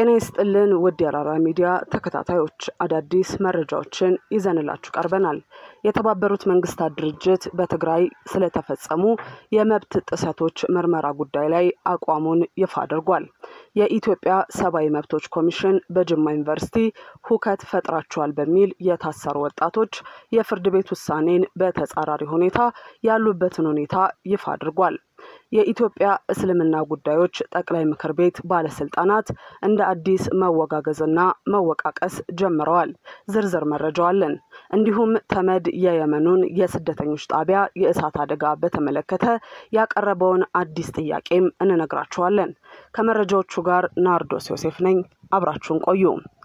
ጤና ይስጥልን ውድ የአራራ ሚዲያ ተከታታዮች አዳዲስ መረጃዎችን ይዘንላችሁ ቀርበናል። የተባበሩት መንግስታት ድርጅት በትግራይ ስለተፈጸሙ የመብት ጥሰቶች ምርመራ ጉዳይ ላይ አቋሙን ይፋ አድርጓል። የኢትዮጵያ ሰብአዊ መብቶች ኮሚሽን በጅማ ዩኒቨርሲቲ ሁከት ፈጥራቸዋል በሚል የታሰሩ ወጣቶች የፍርድ ቤት ውሳኔን በተጻራሪ ሁኔታ ያሉበትን ሁኔታ ይፋ አድርጓል። የኢትዮጵያ እስልምና ጉዳዮች ጠቅላይ ምክር ቤት ባለስልጣናት እንደ አዲስ መወጋገዝና መወቃቀስ ጀምረዋል። ዝርዝር መረጃው አለን። እንዲሁም ተመድ የየመኑን የስደተኞች ጣቢያ የእሳት አደጋ በተመለከተ ያቀረበውን አዲስ ጥያቄም እንነግራችኋለን። ከመረጃዎቹ ጋር ናርዶስ ዮሴፍ ነኝ። አብራችሁን ቆዩ።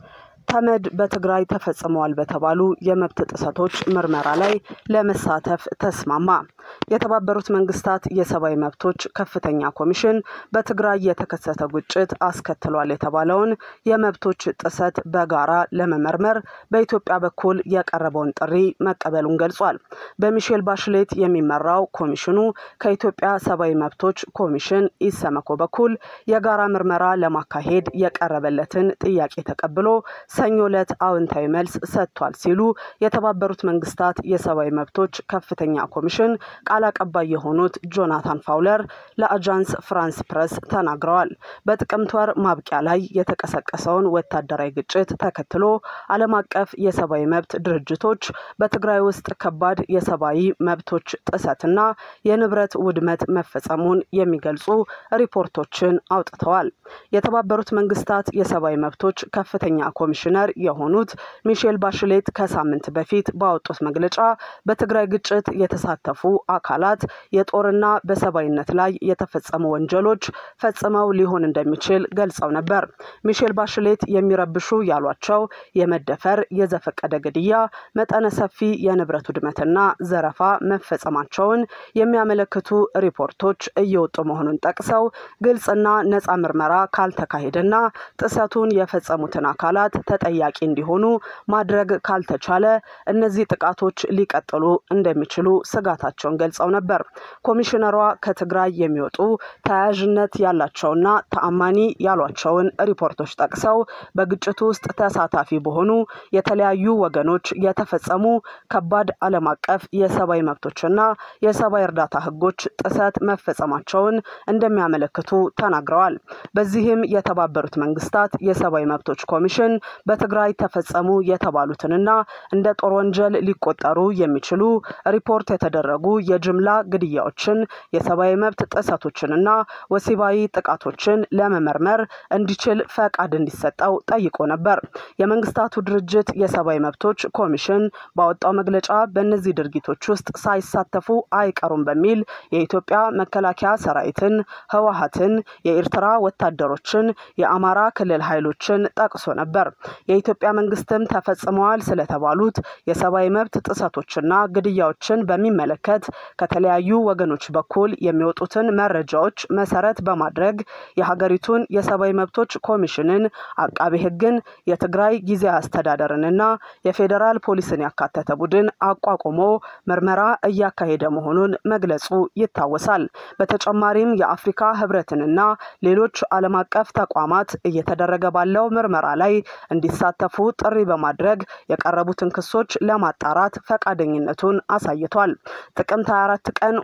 ተመድ በትግራይ ተፈጽመዋል በተባሉ የመብት ጥሰቶች ምርመራ ላይ ለመሳተፍ ተስማማ። የተባበሩት መንግስታት የሰብአዊ መብቶች ከፍተኛ ኮሚሽን በትግራይ የተከሰተ ግጭት አስከትሏል የተባለውን የመብቶች ጥሰት በጋራ ለመመርመር በኢትዮጵያ በኩል የቀረበውን ጥሪ መቀበሉን ገልጿል። በሚሼል ባሽሌት የሚመራው ኮሚሽኑ ከኢትዮጵያ ሰብአዊ መብቶች ኮሚሽን ኢሰመኮ በኩል የጋራ ምርመራ ለማካሄድ የቀረበለትን ጥያቄ ተቀብሎ ሰኞ ዕለት አዎንታዊ መልስ ሰጥቷል ሲሉ የተባበሩት መንግስታት የሰብአዊ መብቶች ከፍተኛ ኮሚሽን ቃል አቀባይ የሆኑት ጆናታን ፋውለር ለአጃንስ ፍራንስ ፕረስ ተናግረዋል። በጥቅምት ወር ማብቂያ ላይ የተቀሰቀሰውን ወታደራዊ ግጭት ተከትሎ ዓለም አቀፍ የሰብአዊ መብት ድርጅቶች በትግራይ ውስጥ ከባድ የሰብአዊ መብቶች ጥሰትና የንብረት ውድመት መፈጸሙን የሚገልጹ ሪፖርቶችን አውጥተዋል። የተባበሩት መንግስታት የሰብአዊ መብቶች ከፍተኛ ኮሚሽነር የሆኑት ሚሼል ባሽሌት ከሳምንት በፊት ባወጡት መግለጫ በትግራይ ግጭት የተሳተፉ አካላት የጦርና በሰብአዊነት ላይ የተፈጸሙ ወንጀሎች ፈጽመው ሊሆን እንደሚችል ገልጸው ነበር። ሚሼል ባሽሌት የሚረብሹ ያሏቸው የመደፈር፣ የዘፈቀደ ግድያ፣ መጠነ ሰፊ የንብረት ውድመትና ዘረፋ መፈጸማቸውን የሚያመለክቱ ሪፖርቶች እየወጡ መሆኑን ጠቅሰው ግልጽና ነጻ ምርመራ ካልተካሄደና ጥሰቱን የፈጸሙትን አካላት ተጠያቂ እንዲሆኑ ማድረግ ካልተቻለ እነዚህ ጥቃቶች ሊቀጥሉ እንደሚችሉ ስጋታቸውን ገልጸው ነበር። ኮሚሽነሯ ከትግራይ የሚወጡ ተያያዥነት ያላቸውና ተአማኒ ያሏቸውን ሪፖርቶች ጠቅሰው በግጭቱ ውስጥ ተሳታፊ በሆኑ የተለያዩ ወገኖች የተፈጸሙ ከባድ ዓለም አቀፍ የሰብአዊ መብቶችና የሰብአዊ እርዳታ ሕጎች ጥሰት መፈጸማቸውን እንደሚያመለክቱ ተናግረዋል። በዚህም የተባበሩት መንግስታት የሰብአዊ መብቶች ኮሚሽን በትግራይ ተፈጸሙ የተባሉትንና እንደ ጦር ወንጀል ሊቆጠሩ የሚችሉ ሪፖርት የተደረጉ የጅምላ ግድያዎችን፣ የሰብአዊ መብት ጥሰቶችንና ወሲባዊ ጥቃቶችን ለመመርመር እንዲችል ፈቃድ እንዲሰጠው ጠይቆ ነበር። የመንግስታቱ ድርጅት የሰብአዊ መብቶች ኮሚሽን ባወጣው መግለጫ በእነዚህ ድርጊቶች ውስጥ ሳይሳተፉ አይቀሩም በሚል የኢትዮጵያ መከላከያ ሰራዊትን፣ ህወሀትን፣ የኤርትራ ወታደሮችን፣ የአማራ ክልል ኃይሎችን ጠቅሶ ነበር። የኢትዮጵያ መንግስትም ተፈጽመዋል ስለተባሉት የሰብአዊ መብት ጥሰቶችና ግድያዎችን በሚመለከት ከተለያዩ ወገኖች በኩል የሚወጡትን መረጃዎች መሰረት በማድረግ የሀገሪቱን የሰብአዊ መብቶች ኮሚሽንን፣ አቃቤ ህግን፣ የትግራይ ጊዜያዊ አስተዳደርንና የፌዴራል ፖሊስን ያካተተ ቡድን አቋቁሞ ምርመራ እያካሄደ መሆኑን መግለጹ ይታወሳል። በተጨማሪም የአፍሪካ ህብረትንና ሌሎች ዓለም አቀፍ ተቋማት እየተደረገ ባለው ምርመራ ላይ እንዲሳተፉ ጥሪ በማድረግ የቀረቡትን ክሶች ለማጣራት ፈቃደኝነቱን አሳይቷል። ጥቅምት 24 ቀን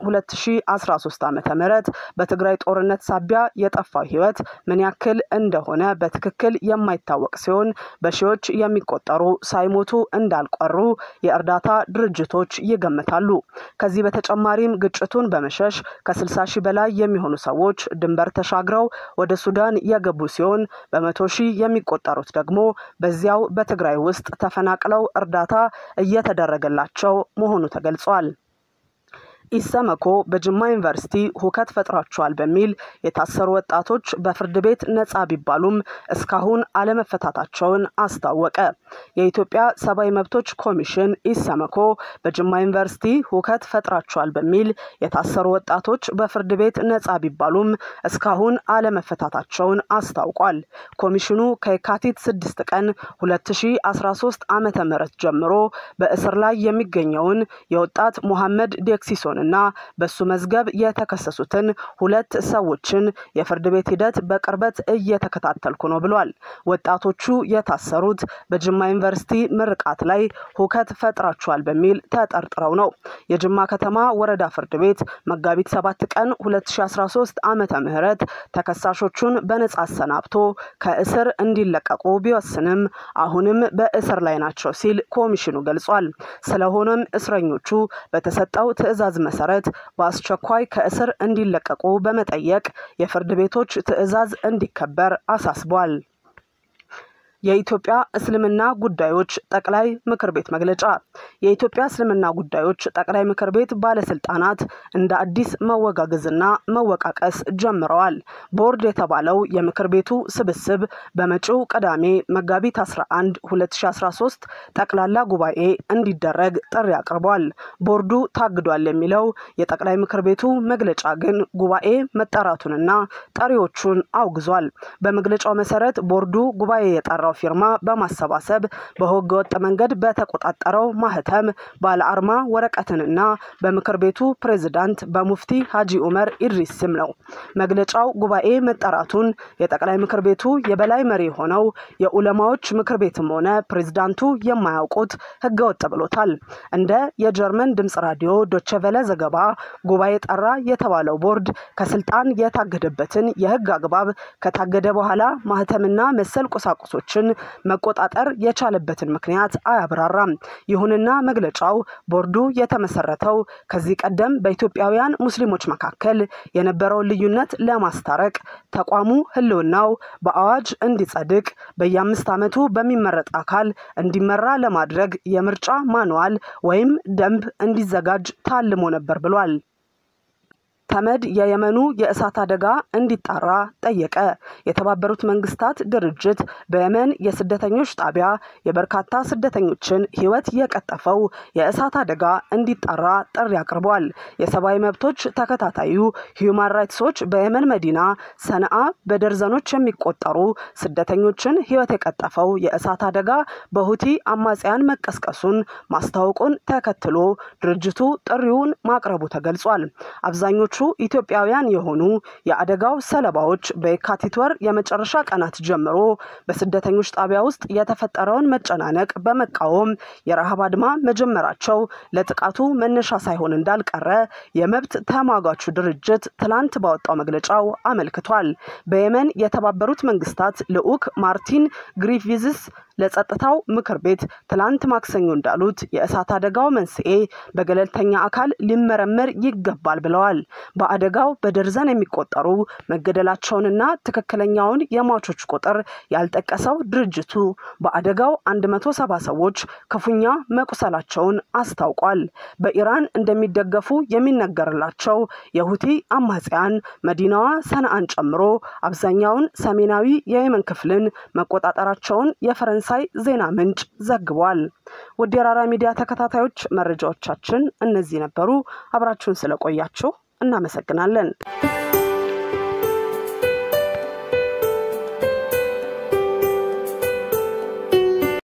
2013 ዓ.ም በትግራይ ጦርነት ሳቢያ የጠፋው ህይወት ምን ያክል እንደሆነ በትክክል የማይታወቅ ሲሆን በሺዎች የሚቆጠሩ ሳይሞቱ እንዳልቀሩ የእርዳታ ድርጅቶች ይገምታሉ። ከዚህ በተጨማሪም ግጭቱን በመሸሽ ከ60 ሺህ በላይ የሚሆኑ ሰዎች ድንበር ተሻግረው ወደ ሱዳን የገቡ ሲሆን በመቶ ሺህ የሚቆጠሩት ደግሞ በዚያው በትግራይ ውስጥ ተፈናቅለው እርዳታ እየተደረገላቸው መሆኑ ተገልጿል። ኢሰመኮ በጅማ ዩኒቨርሲቲ ሁከት ፈጥራቸዋል በሚል የታሰሩ ወጣቶች በፍርድ ቤት ነጻ ቢባሉም እስካሁን አለመፈታታቸውን አስታወቀ። የኢትዮጵያ ሰብአዊ መብቶች ኮሚሽን ኢሰመኮ በጅማ ዩኒቨርሲቲ ሁከት ፈጥራቸዋል በሚል የታሰሩ ወጣቶች በፍርድ ቤት ነጻ ቢባሉም እስካሁን አለመፈታታቸውን አስታውቋል። ኮሚሽኑ ከየካቲት 6 ቀን 2013 ዓ ም ጀምሮ በእስር ላይ የሚገኘውን የወጣት ሙሐመድ ዴክሲሶን መያዙንና በሱ መዝገብ የተከሰሱትን ሁለት ሰዎችን የፍርድ ቤት ሂደት በቅርበት እየተከታተልኩ ነው ብሏል። ወጣቶቹ የታሰሩት በጅማ ዩኒቨርሲቲ ምርቃት ላይ ሁከት ፈጥራችኋል በሚል ተጠርጥረው ነው። የጅማ ከተማ ወረዳ ፍርድ ቤት መጋቢት 7 ቀን 2013 ዓመተ ምህረት ተከሳሾቹን በነጻ አሰናብቶ ከእስር እንዲለቀቁ ቢወስንም አሁንም በእስር ላይ ናቸው ሲል ኮሚሽኑ ገልጿል። ስለሆነም እስረኞቹ በተሰጠው ትዕዛዝ መሰረት በአስቸኳይ ከእስር እንዲለቀቁ በመጠየቅ የፍርድ ቤቶች ትዕዛዝ እንዲከበር አሳስቧል። የኢትዮጵያ እስልምና ጉዳዮች ጠቅላይ ምክር ቤት መግለጫ። የኢትዮጵያ እስልምና ጉዳዮች ጠቅላይ ምክር ቤት ባለስልጣናት እንደ አዲስ መወጋገዝና መወቃቀስ ጀምረዋል። ቦርድ የተባለው የምክር ቤቱ ስብስብ በመጪው ቅዳሜ መጋቢት 11 2013 ጠቅላላ ጉባኤ እንዲደረግ ጥሪ አቅርቧል። ቦርዱ ታግዷል የሚለው የጠቅላይ ምክር ቤቱ መግለጫ ግን ጉባኤ መጠራቱንና ጠሪዎቹን አውግዟል። በመግለጫው መሰረት ቦርዱ ጉባኤ የጠራው ፊርማ በማሰባሰብ በህገ ወጥ መንገድ በተቆጣጠረው ማህተም ባለ አርማ ወረቀትንና በምክር ቤቱ ፕሬዝዳንት በሙፍቲ ሀጂ ኡመር ኢድሪስ ስም ነው። መግለጫው ጉባኤ መጠራቱን የጠቅላይ ምክር ቤቱ የበላይ መሪ የሆነው የኡለማዎች ምክር ቤትም ሆነ ፕሬዝዳንቱ የማያውቁት ህገ ወጥ ብሎታል። እንደ የጀርመን ድምጽ ራዲዮ ዶቸቨለ ዘገባ ጉባኤ ጠራ የተባለው ቦርድ ከስልጣን የታገደበትን የህግ አግባብ ከታገደ በኋላ ማህተምና መሰል ቁሳቁሶችን መቆጣጠር የቻለበትን ምክንያት አያብራራም። ይሁንና መግለጫው ቦርዱ የተመሰረተው ከዚህ ቀደም በኢትዮጵያውያን ሙስሊሞች መካከል የነበረውን ልዩነት ለማስታረቅ ተቋሙ ህልውናው በአዋጅ እንዲጸድቅ በየአምስት ዓመቱ በሚመረጥ አካል እንዲመራ ለማድረግ የምርጫ ማንዋል ወይም ደንብ እንዲዘጋጅ ታልሞ ነበር ብሏል። ተመድ የየመኑ የእሳት አደጋ እንዲጣራ ጠየቀ። የተባበሩት መንግስታት ድርጅት በየመን የስደተኞች ጣቢያ የበርካታ ስደተኞችን ህይወት የቀጠፈው የእሳት አደጋ እንዲጣራ ጥሪ አቅርቧል። የሰብአዊ መብቶች ተከታታዩ ሂዩማን ራይትስ ዎች በየመን መዲና ሰነአ በደርዘኖች የሚቆጠሩ ስደተኞችን ህይወት የቀጠፈው የእሳት አደጋ በሁቲ አማጽያን መቀስቀሱን ማስታወቁን ተከትሎ ድርጅቱ ጥሪውን ማቅረቡ ተገልጿል። አብዛኞቹ ኢትዮጵያውያን የሆኑ የአደጋው ሰለባዎች በየካቲት ወር የመጨረሻ ቀናት ጀምሮ በስደተኞች ጣቢያ ውስጥ የተፈጠረውን መጨናነቅ በመቃወም የረሃብ አድማ መጀመራቸው ለጥቃቱ መነሻ ሳይሆን እንዳልቀረ የመብት ተሟጋቹ ድርጅት ትላንት ባወጣው መግለጫው አመልክቷል። በየመን የተባበሩት መንግስታት ልዑክ ማርቲን ግሪፊዝስ ለጸጥታው ምክር ቤት ትላንት ማክሰኞ እንዳሉት የእሳት አደጋው መንስኤ በገለልተኛ አካል ሊመረመር ይገባል ብለዋል። በአደጋው በደርዘን የሚቆጠሩ መገደላቸውንና ትክክለኛውን የሟቾች ቁጥር ያልጠቀሰው ድርጅቱ በአደጋው 170 ሰዎች ክፉኛ መቁሰላቸውን አስታውቋል። በኢራን እንደሚደገፉ የሚነገርላቸው የሁቲ አማጽያን መዲናዋ ሰንአን ጨምሮ አብዛኛውን ሰሜናዊ የየመን ክፍልን መቆጣጠራቸውን የፈረንሳይ ዜና ምንጭ ዘግቧል። ውድ የራራ ሚዲያ ተከታታዮች መረጃዎቻችን እነዚህ ነበሩ። አብራችሁን ስለቆያችሁ እናመሰግናለን።